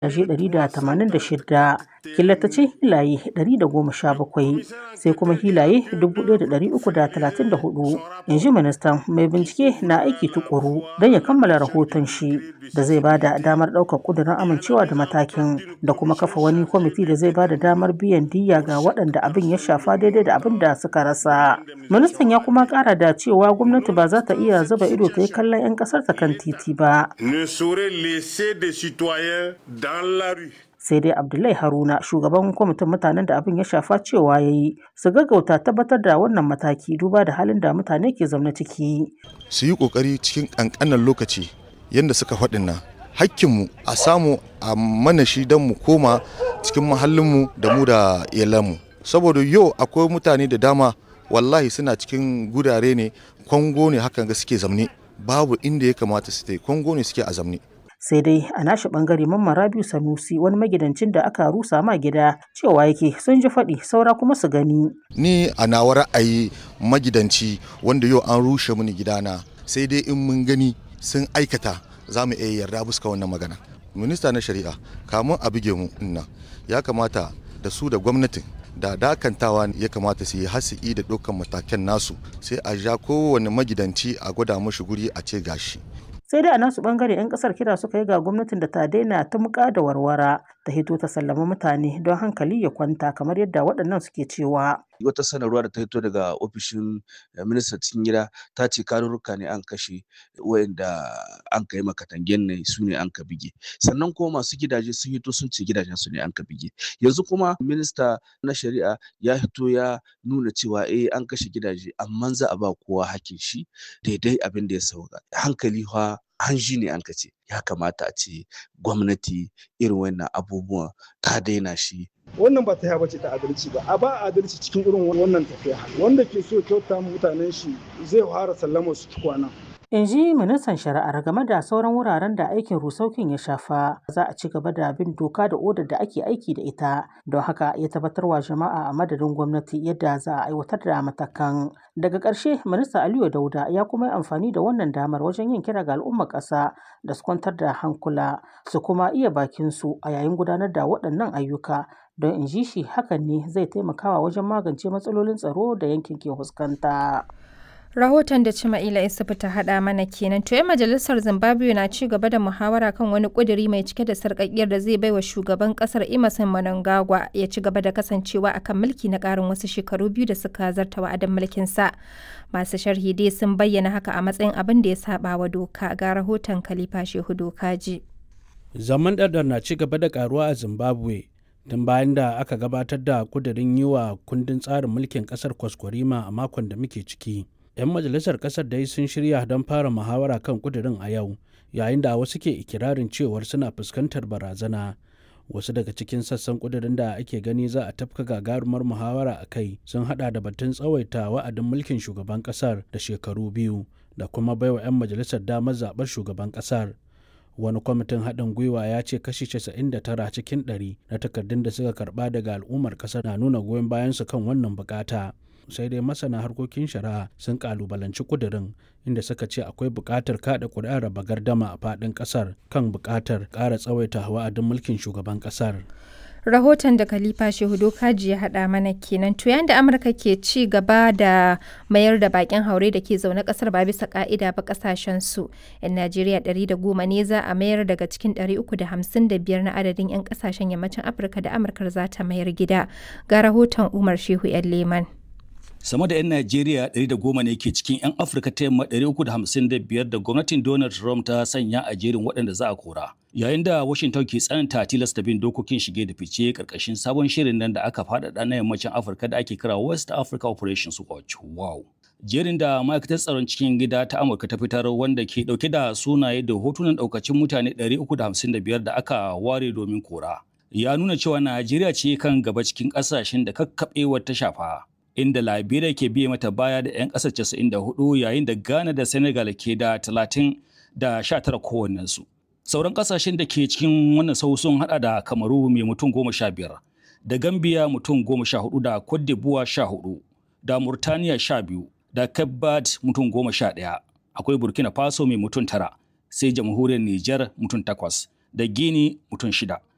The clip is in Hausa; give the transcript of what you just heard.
186 killatacin hilaye 117 sai kuma hilaye 1,334 in ji ministan mai bincike na aiki tukuru don ya kammala rahoton shi da zai bada damar ɗaukar ƙudurin amincewa da matakin da kuma kafa wani kwamiti da zai bada damar biyan diyya ga waɗanda abin ya shafa daidai da abin da suka rasa ministan ya kuma ƙara da cewa gwamnati ba za ta iya zuba ido ta yi kallon 'yan ƙasar ta kan titi ba sai dai abdullahi haruna shugaban kwamitin mutanen da abin ya shafa cewa ya yi su gaggauta tabbatar da wannan mataki duba da halin da mutane ke zaune ciki su yi kokari cikin kankanan lokaci yadda suka faɗin nan hakkinmu a samu a mana shi don mu koma cikin mahallinmu da mu da iyalanmu saboda yau akwai mutane da dama wallahi suna cikin gurare ne kwango ne hakan ga suke zamne babu inda ya kamata su kwango ne suke a zamne sai dai a nashi bangare mamman rabiu sanusi wani magidancin da aka rusa ma gida cewa yake sun ji faɗi saura kuma su gani ni a nawa ra'ayi magidanci wanda yau an rushe mini gidana sai dai in mun gani sun aikata za mu iya yarda buska wannan magana minista na shari'a kamun a buge mu inna ya kamata da su da gwamnatin da dakantawa ya kamata su yi hasi'i da ɗaukan matakan nasu sai a ja kowane magidanci a gwada mashi guri a ce gashi sai dai a nasu bangare 'yan kasar kira suka yi ga gwamnatin da ta daina ta muka da warwara ta hito ta sallama mutane don hankali ya kwanta kamar yadda waɗannan suke cewa wata sanarwa da ta hito daga ofishin ministan cikin gida ta ce karurruka ne an kashe wayanda an kai makatangen ne su ne an ka bige sannan kuma masu gidaje sun hito sun ce gidajen su ne an ka bige yanzu kuma minista na shari'a ya hito ya nuna cewa eh an kashe gidaje amma za a ba kowa hakkin shi daidai abin da ya sauka hankali fa hanji ne an ce ya kamata a ce gwamnati irin wannan abubuwan ta daina shi wannan ba ta bace ta adalci ba a ba adalci cikin irin wannan tafiya wanda ke so kyauta mutanen shi zai fara sallama su tukwana in ji ministan shari'ar game da sauran wuraren da aikin rusaukin ya shafa za a ci gaba da bin doka da odar da ake aiki da ita don haka ya tabbatar wa jama'a a madadin gwamnati yadda za a aiwatar da matakan daga ƙarshe minista aliyu dauda ya kuma yi amfani da wannan damar wajen yin kira ga al'ummar ƙasa da su kwantar da hankula su kuma iya bakin su a yayin gudanar da waɗannan ayyuka don in ji shi hakan ne zai taimakawa wajen magance matsalolin tsaro da yankin ke fuskanta. Rahoton da Cima'ila Isufu ta haɗa mana kenan. To, 'yan majalisar Zimbabwe na ci gaba da muhawara kan wani ƙuduri mai cike da sarƙaƙiyar da zai baiwa shugaban ƙasar Emerson Mnangagwa ya ci gaba da kasancewa akan mulki na ƙarin wasu shekaru biyu da suka zarta wa'adin mulkin sa. Masu sharhi dai sun bayyana haka a matsayin abin da ya saba wa doka ga rahoton Khalifa Shehu Dokaji. Zaman ɗaɗɗar na ci gaba da ƙaruwa a Zimbabwe tun bayan da aka gabatar da kudirin yi wa kundin tsarin mulkin ƙasar kwaskwarima a makon da muke ciki. 'yan majalisar kasar dai sun shirya don fara muhawara kan kudirin a yau yayin da wasu ke ikirarin cewar suna fuskantar barazana wasu daga cikin sassan kudirin da ake gani za a tafka gagarumar muhawara a kai sun hada da batun tsawaita wa'adin mulkin shugaban kasar da shekaru biyu da kuma baiwa 'yan majalisar damar zaɓar shugaban kasar wani kwamitin haɗin gwiwa ya ce kashi 99 cikin 100 na takardun da suka karɓa daga al'ummar ƙasar na nuna goyon bayansu kan wannan bukata sai dai masana harkokin shari'a sun kalubalanci kudirin inda suka ce akwai buƙatar kaɗa ƙuri'ar raba gardama a faɗin ƙasar kan buƙatar ƙara tsawaita wa'adin mulkin shugaban ƙasar. rahoton da khalifa shehu dokaji ya haɗa mana kenan to yayin da amurka ke ci gaba da mayar da bakin haure da ke zaune kasar ba bisa ka'ida ba kasashen su yan najeriya 110 ne za a mayar daga cikin 355 na adadin yan kasashen yammacin afirka da amurkar za ta mayar gida ga rahoton umar shehu yan leman sama da 'yan Najeriya 110 ne ke cikin 'yan Afirka ta yamma 355 da gwamnatin Donald Trump ta sanya a jerin waɗanda za a kora. Yayin da Washington ke tsananta tilasta bin dokokin shige da fice karkashin sabon shirin nan da aka faɗaɗa na yammacin Afirka da ake kira West Africa Operations Watch. Wow! Jerin da ma'aikatar tsaron cikin gida ta Amurka ta fitar wanda ke ɗauke da sunaye da hotunan ɗaukacin mutane 355 da aka ware domin kora. Ya nuna cewa Najeriya ce kan gaba cikin ƙasashen da kakkaɓewar ta shafa. inda Liberia ke biye mata baya da 'yan ƙasar 94 yayin da Ghana da Senegal ke da 30 da 19 kowannensu. Sauran ƙasashen da ke cikin wannan sau sun hada da Kamaru mai mutum goma sha biyar, da Gambia mutum goma sha hudu da Cote d'Ivoire sha hudu, da Murtaniya sha biyu, da Cape Verde mutum goma sha ɗaya. Akwai Burkina Faso mai mutum tara, sai jamhuriyar Nijar mutum takwas, da Guinea mutum shida.